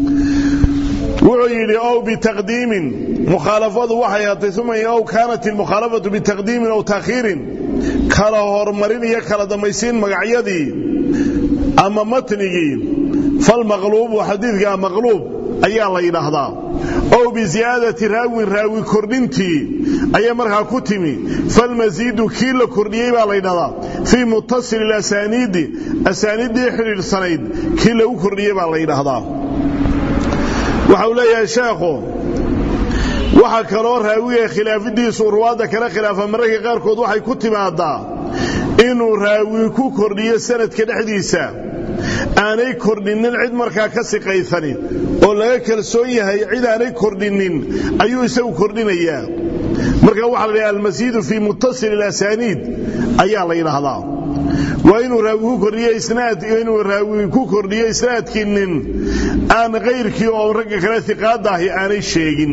wuxuu yidhi ow bitaqdiimin mukhaalafadu waxay ahatay uma ow kaanat ilmukhaalafatu bitaqdiimin ow taakhiirin kala hormarin iyo kala dambaysiin magacyadii ama matnigii falmaqluubu xadiidka maqluub ayaa la yidhaahdaa ow biziyaadati raawin raawi kordhintii ayay markaa ku timi falmasiidu kii la kordhiyey baa la yidhahdaa fii muttasil ilasaniidi asaaniiddii xidhiidhsanayd kii lagu kordhiyey baa la yidhaahdaa waxa uu leeyahay sheekhu waxa kaloo raawiga khilaafidiisu ruwaadda kala khilaafa mararka qaarkood waxay ku timaadaa inuu raawi ku kordhiyo sanadka dhexdiisa aanay kordhinnin cid markaa ka siqaysanin oo laga kalsoon yahay cid aanay kordhinnin ayuu isagu kordhinayaa marka waxaa la dhaha almasiidu fii muttasil ilasaniid ayaa la yidhaahdaa waa inuu raawi ku kordhiyo isnaad inuu raawi ku kordhiyo isnaadkii nin aan kayrkii oo ragga kale iqaada ahi aanay sheegin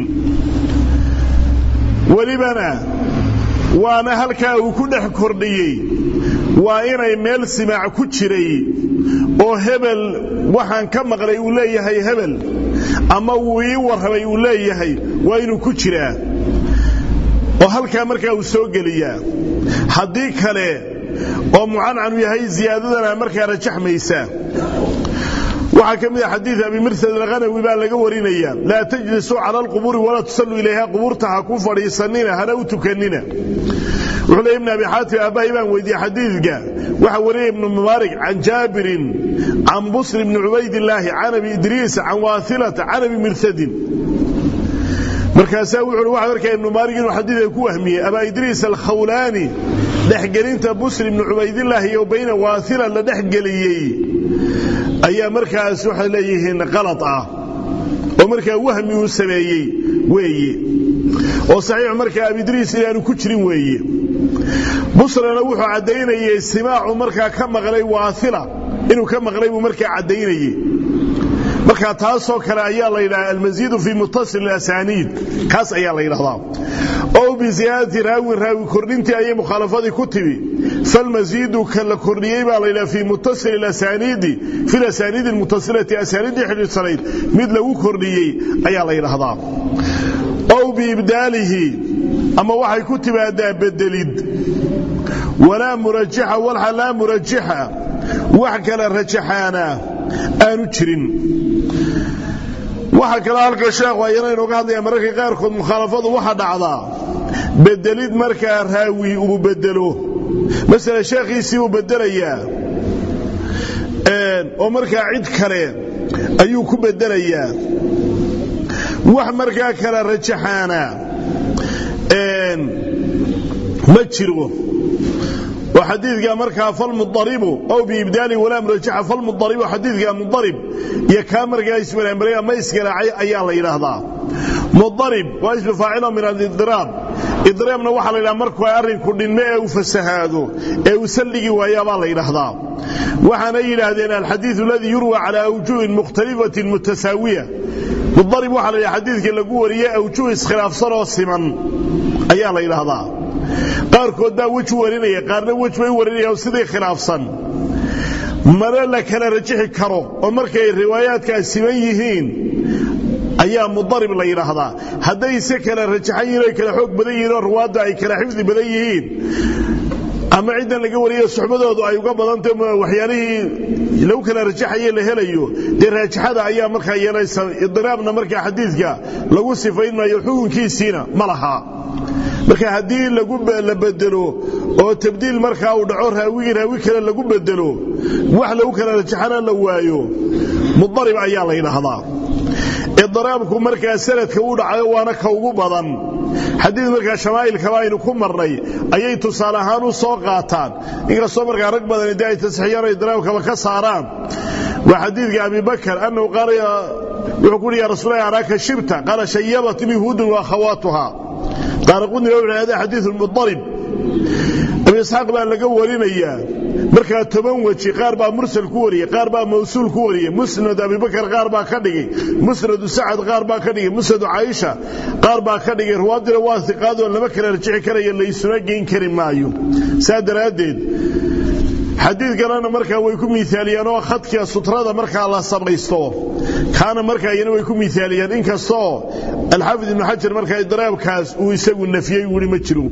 welibana waana halkaa uu ku dhex kordhiyey waa inay meel simaac ku jiray oo hebel waxaan ka maqlay uu leeyahay hebel ama wuu ii warramay uu leeyahay waa inuu ku jiraa oo halkaa markaa uu soo geliyaa haddii kale oo mucancanu yahay ziyaadadana markaa rajaxmaysa waxaa ka mid a xadiid abi mirsad alkhanawi baa laga warinaya laa tajlisuu cala alqubuuri walaa tusalluu ilayha qubuurta ha ku fadhiisanina hana u tukanina wuxuu leey ibn abi xaatim aabbahay baan weydiiyey xadiidka waxaa wariyay ibnu mubaarik can jaabirin can busr ibni cubaydillaahi can abi idriis can waailata can abi mirsadin markaasaa wuxu uhi waxaa arkaya ibnu mubaarik inuu xadiidka ku wahmiyey abaa idriis alkhawlaani dhexgelinta busr ibni cubaydillaahi iyo bayna waaila la dhexgeliyey ayaa markaas waxay leeyihiin qalad ah oo markaa wahmi uu sameeyey weeye oo saxiix markaa abidriis inaanu ku jirin weeye busrana wuxuu caddaynayey simaacu markaa ka maqlay waaila inuu ka maqlay buu markaa caddaynayey marka taasoo kale ayaa la yidhaha almasiidu fii muttasil asaniid kaas ayaa la yidhahdaa ow biziyaadati raawin raawi kordhintii ayay mukhaalafadii ku timi falmasiidu ka la kordhiyey baa la yidhaha fii muttasil asaniidi fi lasaniidi almuttasilati asaniiddii xidhiidsanayd mid lagu kordhiyey ayaa la yidhahdaa ow biibdaalihi ama waxay ku timaadaa bedelid walaa murajaxa walxa laa murajaxa wax kala rajaxaana aanu jirin waxa kale halka sheekhu ayana inooga hadlaya mararka qaarkood mukhaalafadu waxa dhacdaa bedelid markaa raawi uu bedelo masala sheekhiisii uu bedelayaa oo markaa cid kale ayuu ku bedelayaa wax markaa kala rajaxaana ma jiro oo xadiidka markaa falmudaribu ow biibdaali walaa murajaxa falmudaribu xadiidka mudarib iyo kaa markaa ismaraamaray ama iskalaacay ayaa la yidhaahdaa mudarib waa ismu faacilo min alidiraab idiraabna waxaa la yidhaha markuu arrinku dhinme ee uu fasahaado ee uu salligi waayaabaa la yidhaahdaa waxaana yidhaahdeen alxadiidu aladii yurwa calaa awjuhin mukhtalifatin mutasaawiya mudarib waxaa la yidhaha xadiidka lagu wariyey awjuh iskhilaafsan oo siman ayaa la yidhaahdaa qaarkood baa weji warinaya qaarna wej bay warinayaan sidii khilaafsan mana la kala rajixi karo oo markay riwaayaadkaas siman yihiin ayaa mudarib la yidhaahdaa hadday se kala rajaxan yihiin ay kala xoog badan yihiin oo ruwaadda ay kala xifdi badan yihiin ama ciddan laga wariyo suxbadoodu ay uga badantay waxyaalihii lagu kala rajaxaye la helayo dee raajaxada ayaa markaa yeelaysa idiraabna markaa xadiidka lagu sifayn maayo xukunkiisiina ma laha marka haddii la bedelo oo tabdiil markaa uu dhaco raawigii raawi kale lagu bedelo wax lagu kala rajaxana la waayo mudarib ayaa la yidhaahdaa idiraabku markaa sanadka u dhacayo waana ka ugu badan xadiid markaa shamaa'ilkaba aynu ku marnay ayay tusaale ahaan u soo qaataan inkastoo markaa rag badani dee ay tasxiixiyaan idiraabkaba ka saaraan waa xadiidka abibakar annahu qaala wuxuu ku uhi ya rasuulahi araaka shibta qaala shayabatni huudun wa akhawaatuha qaala qudni wuxuu hada xadiidu mudarib abi isxaaq baa laga warinayaa markaa toban weji qaar baa mursal ku wariyey qaar baa mawsuul ku wariyey musnad abibakar qaar baa ka dhigay musnadu sacad qaar baa ka dhigay musnadu caaisha qaar baa ka dhigay ruwaadina waa iqaadoo lama kala rajixi karaya laysuna geyn kari maayo saa daraaddeed xadiidkanana markaa way ku miaaliyaan oo khadka sutrada markaa la samaysto kaana markaa iyana way ku miaaliyaan inkastoo alxaafid ibnu xajar markaa idiraabkaas uu isagu nafiyey weli ma jiro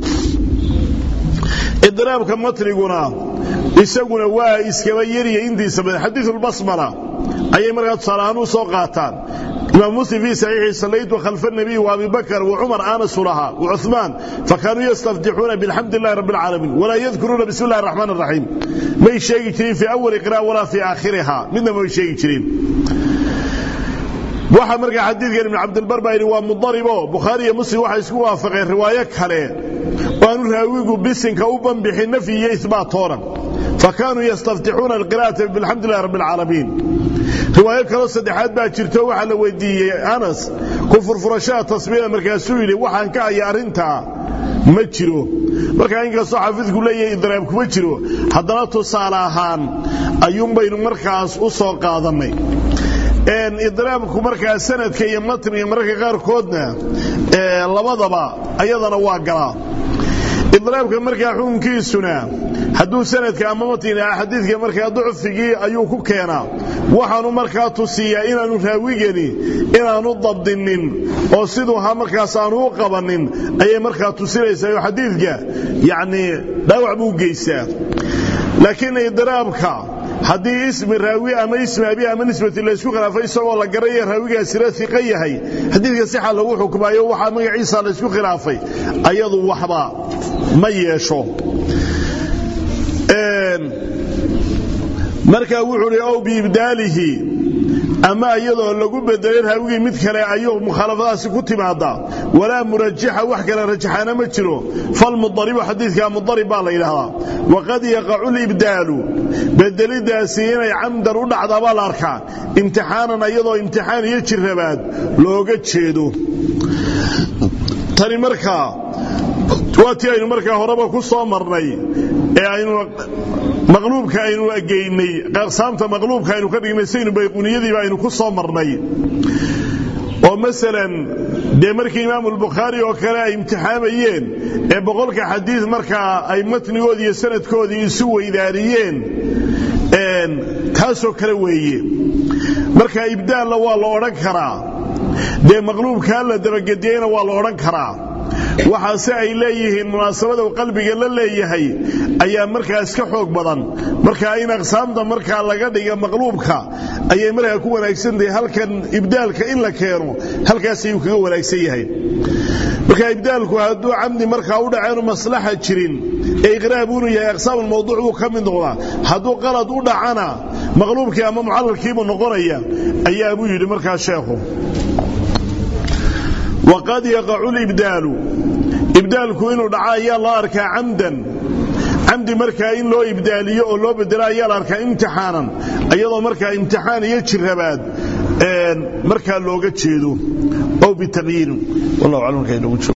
idiraabka matniguna isaguna waa iskaba yariya intiisa badan xadiiulbasmala ayay markaa tusaale ahaan u soo qaataan imaam muslim fii saxiixi sallaytu khalfa nabiy wa abi bakr wa cumar anasu lahaa wa cuثmaan fakaanuu yastaftixuuna bilxamdi lillahi rabbi alcaalamiin walaa yadkuruuna bismi illahi raxmaan raxiim may sheegi jirin fii awali qira'a walaa fii aakhiriha midna may sheegi jirin waxa markaa xadiidkan ibn cabdilbar baa yidhi waa mudaribo bukhaari iyo muslim waxay isku waafaqeen riwaayo kale oo aanu raawigu bisinka u banbixin nafyi iyo ihbaatoonan fakaanuu yastaftixuuna alqira'ata bilxamdi lillahi rabbi alcaalamiin riwaayo kaloo saddexaad baa jirto waxaa la weydiiyey anas ku furfurashada tasbiida markaasuu yidhi waxaan ka haya arrintaa ma jiro markaa inkastoo xaafidku leeyahay idraab kuma jiro haddana tusaale ahaan ayuunbaynu markaas u soo qaadannay idraabku markaa sanadka iyo matniga mararka qaarkoodna labadaba ayadana waa galaa idraabka markaa xukunkiisuna hadduu sanadka ama matniga xadiidka markaa ducfigii ayuu ku keenaa waxaanu markaa tusiyaa inaanu raawigani inaanu dabdinin oo siduu ha markaas aanu u qabanin ayay markaa tusinaysaa oo xadiidka yacnii dhaawac buu geystaa laakiin idraabka haddii ismi raawi ama ismi abi ama nisbati laysku khilaafay isagoo la garaya raawigaasina iqa yahay xadiidka sixa lagu xukmaayo waxaa magaciisa laysku khilaafay ayadu waxba ma yeesho marka wuxuu hi ow biibdaalihi ama iyadoo lagu bedelay raawigii mid kale ayuu mukhaalafadaasi ku timaadaa walaa murajaxa wax kale rajaxaana ma jiro falmudaribu xadiidka mudarib baa la yidhaahdaa waqad yaqacu libdaalu bedelidaasi inay camdan u dhacdaa baa la arkaa imtixaanan iyadoo imtixaan iyo jirabaad looga jeedo tani markaa waa tii aynu markaa horeba ku soo marnay ee aynu maqluubka aynu geynay aqsaamta maqluubka aynu ka dhignay saynu bayquniyadiiba aynu ku soo marnay oo masalan dee markii imaamu albukhaari oo kale ay imtixaamayeen ee boqolka xadiid markaa ay matnigoodii iyo sanadkoodii isu weydaariyeen taasoo kale weeye marka ibdaalla waa la odhan karaa dee maqluubkaa la dabagediyeyna waa la odhan karaa waxaase ay leeyihiin munaasabada uu qalbiga la leeyahay ayaa markaas ka xoog badan markaa in aqsaamta markaa laga dhiga maqluubka ayay markaa ku wanaagsantahay halkan ibdaalka in la keeno halkaas ayuu kaga wanaagsan yahay marka ibdaalku hadduu camdi markaa u dhaceenu maslaxa jirin ee iqraab unu yahay aqsaam almawduuc buu ka mid noqdaa hadduu qalad u dhacana maqluubkii ama mucalalkiibuu noqonaya ayaa buu yidhi markaa sheekhu waqad yaqacu libdaalu ibdaalku inuu dhaco ayaa loo arkaa camdan camdi markaa in loo ibdaaliyo oo loo bedelo ayaa la arkaa imtixaanan iyadoo markaa imtixaan iyo jirabaad markaa looga jeedo ow bitaqyiirin wallahu aclam markaa inoogu jiro